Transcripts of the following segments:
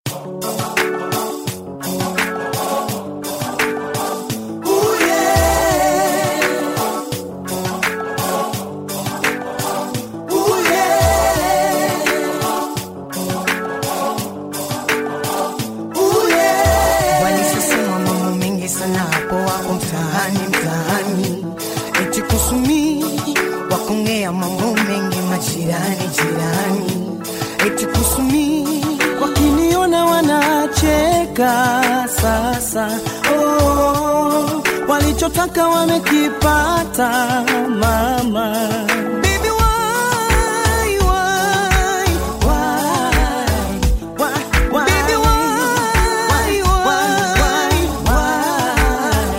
Walisema mambo mengi sana hapo hapo mtaani mtaani, eti kusumi wakongea mambo mengi majirani jirani, eti kusumi wakiniona wanacheka sasa. Oh, walichotaka wamekipata mama. Baby, why, why, why, Why, why, Baby, why, why, why?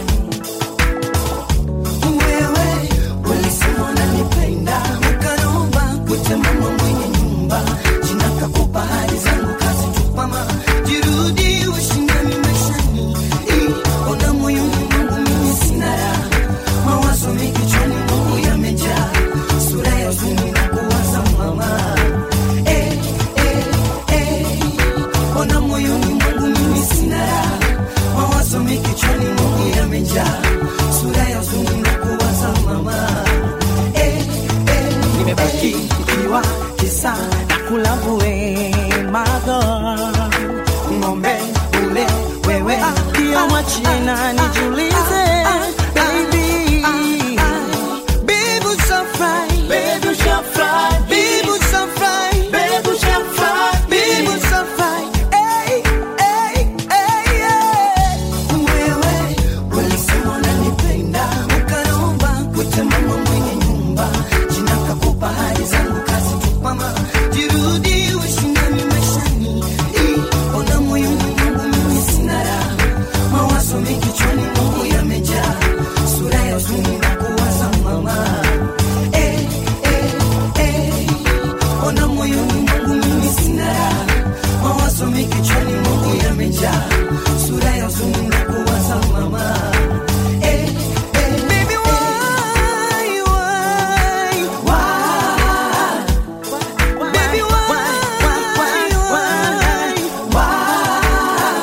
Wewe ulisema unanipenda, ukaomba kuita mama mwenye nyumba, jina kakupa hali zangu kazi tupama, jirudi ushindani maishani, Ih, ona moyoni mwangu mimi sina raha, mawazo mengi kichwani mwangu yamejaa, sura ya huzuni na kuwaza mama, eh, eh, eh, ona moyoni mwangu mimi sina raha, mawazo mengi kichwani mwangu yamejaa, sura ya huzuni na kuwaza mama, eh, eh, nimebaki ikiwa kisa na kulavue mago ng'ombe ule wewe pia mwachie na nijulize baby Baby, we so fly. Baby, we shall fly. Baby, we so fly. Baby, we shall fly. Baby, we so fly. Hey, hey, hey, yeah. Wewe, ulisema unanipenda, ukaomba kuita mama mwenye nyumba. Jina kakupa hali zangu kazi tu mama. Jirudi ushindani maishani. Ih, ona moyoni mwangu mimi sina raha. Mawazo mengi kichwani mwangu yamejaa. Sura ya huzuni na kuwaza mama. Eh, eh, eh. Ona moyoni mwangu mimi sina raha. Mawazo mengi kichwani mwangu yamejaa. Sura ya huzuni na kuwaza mama. Eh, eh, baby, why, why, why? Baby, why, why, why, why?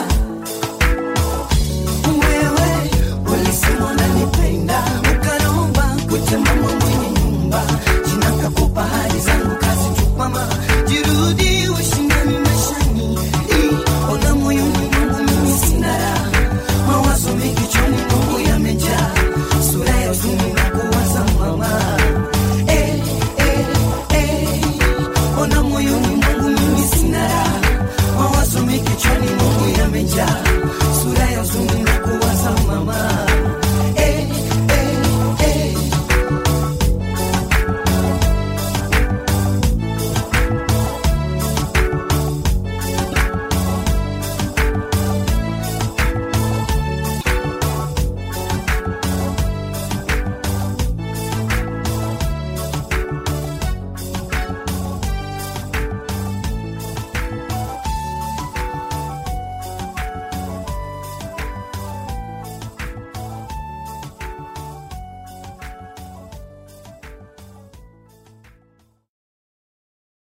Wewe ulisema unanipenda, ukaomba kuita mama mwenye nyumba, jina kakupa hali zangu kazi tu mama, jirudi ushindani maishani. Ih, ona moyoni mwangu mimi sina raha, mawazo mengi kichwani mwangu yamejaa, sura ya huzuni na kuwaza mama. Eh, eh, eh, ona moyoni mwangu mimi sina raha, mawazo mengi kichwani mwangu yamejaa